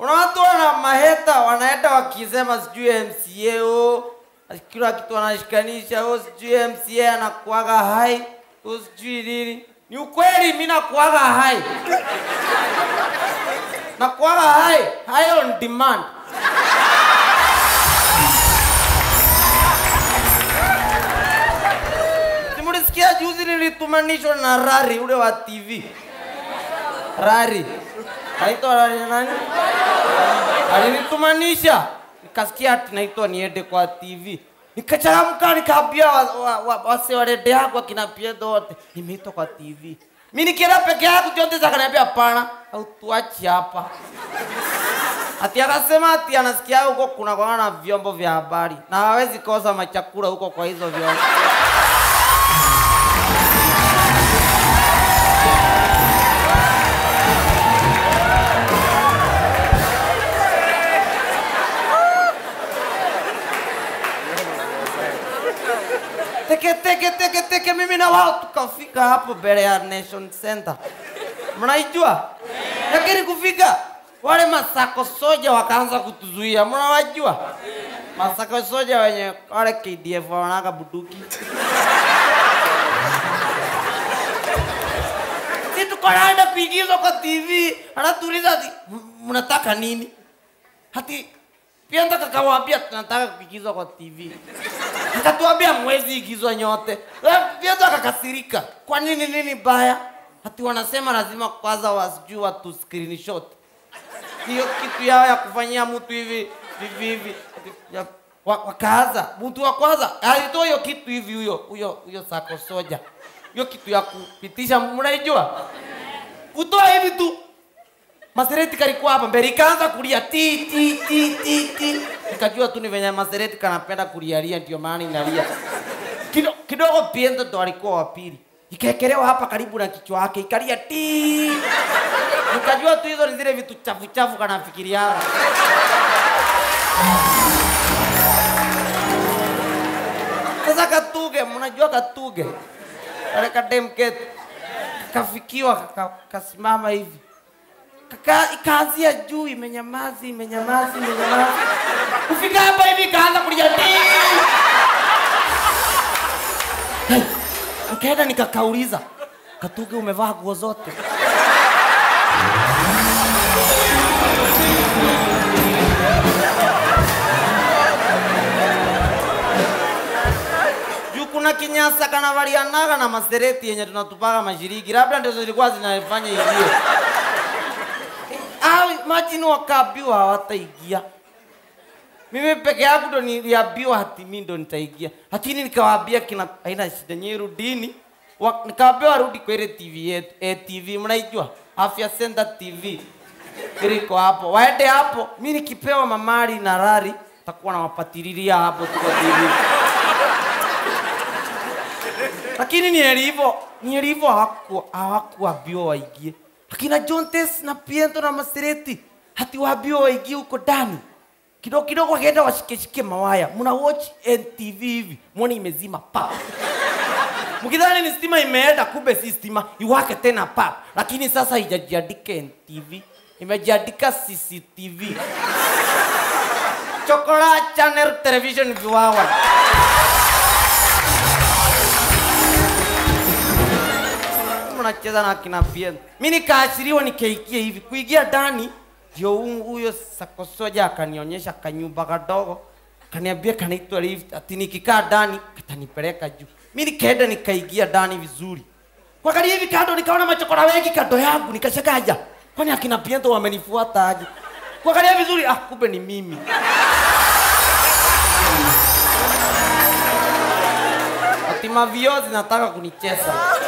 Kuna watu wana maheta wanaenda wakisema sijui MCA o kila kitu wanashikanisha o sijui MCA anakuaga hai o sijui nini. Ni ukweli mimi nakuaga hai. Nakuaga hai, high on demand. Simulisikia juzi nilitumanishwa na Rari ule wa TV. Rari. Naitwa Rari nani? Alinitumanisha. Nikasikia ati naitwa niende kwa TV. Nikachangamka nikaambia wase wa, wa, wase wa redio yako akina Piedo wote nimeitwa kwa TV. Mimi nikienda peke yangu chote zakaniambia hapana, au tuache hapa. Ati akasema ati anasikia huko kuna kwa na vyombo vya habari na hawezi kosa machakula huko kwa hizo vyombo. teke teke teke teke, mimi na wao tukafika hapo mbele ya Nation Center, mnaijua? Lakini kufika wale masako soja wakaanza kutuzuia, mnawajua masako soja wenye wale KDF wanaga buduki si tuko naenda kuigizwa kwa TV, anatuuliza ati "M- mnataka nini? Hati pia nataka kawaambia tunataka kuigizwa kwa TV akatuambia mwezi igizwa nyote. Eh, Vyetu akakasirika, kwa nini nini baya? Hati wanasema lazima kwanza wasijui watu screenshot hiyo kitu yao ya kufanyia mtu hivi hivi hivi Ya- wa- wakaanza mtu wa kwanza alitoa hiyo kitu hivi huyo huyo huyo sako soja hiyo kitu ya kupitisha mnaijua kutoa hivi tu Masereti kalikuwa hapa mbele ikaanza kulia ti ti ti ti ti. Nikajua tu ni venye Masereti kanapenda kulialia ndio maana inalia. Kido, kidogo Piento ndo alikuwa wa pili. Ikaekelewa hapa karibu na kichwa yake ikalia ti. Nikajua tu hizo ni zile vitu chafu chafu kanafikiria. Sasa Katuge, mnajua Katuge? Kale kadem ketu kafikiwa kaka- kasimama hivi kaka ikaanzia juu imenyamazi imenyamazi imenyamazi kufika hapa hivi ikaanza kulia "Tii!" Hey, nikaenda nikakauliza katuge umevaa nguo zote juu kuna kinyasa kanavalianaga na masereti yenye tunatupaga mashiriki labda ndizo zilikuwa zinafanya ingie Ah, imagine wakaambiwa hawataingia. Mimi peke yangu ndo niliambiwa hati mimi ndo nitaingia, lakini nikawaambia kina haina shida, nyinyi rudini. Wa- Nikawaambia warudi kwa ile TV yetu, eh, TV mnaijua, Afya Center TV iliko hapo, waende hapo. Mimi nikipewa mamari na rari takuwa nawapatililia hapo tu kwa TV lakini nilivyo nilivyo hawaku hawakuambiwa waingie. Akina Jontes na Piento na Masereti hati waambiwa waingie huko ndani kidogo kidogo, wakienda washikeshike mawaya, mna watch NTV hivi, mwone imezima pap mkidhani ni stima imeenda, kumbe si stima, iwake tena pap. Lakini sasa haijajiandika NTV, imejiandika CCTV Chokola Channel Television Viwawa. mnacheza na kina Bien. Mimi nikaashiriwa nikaikia hivi kuingia ndani, ndio hu- huyo sakosoja akanionyesha kanyumba kadogo, kaniambia kanaitwa lift, ati nikikaa ndani katanipeleka juu. Mimi nikaenda nikaingia ndani vizuri, kuangalia hivi kando, nikaona machokora wengi kando yangu, nikashagaja, kwani akina Piento wamenifuata aje? Kuangalia vizuri, ah, kumbe ni mimi. Ati mavio zinataka kunicheza.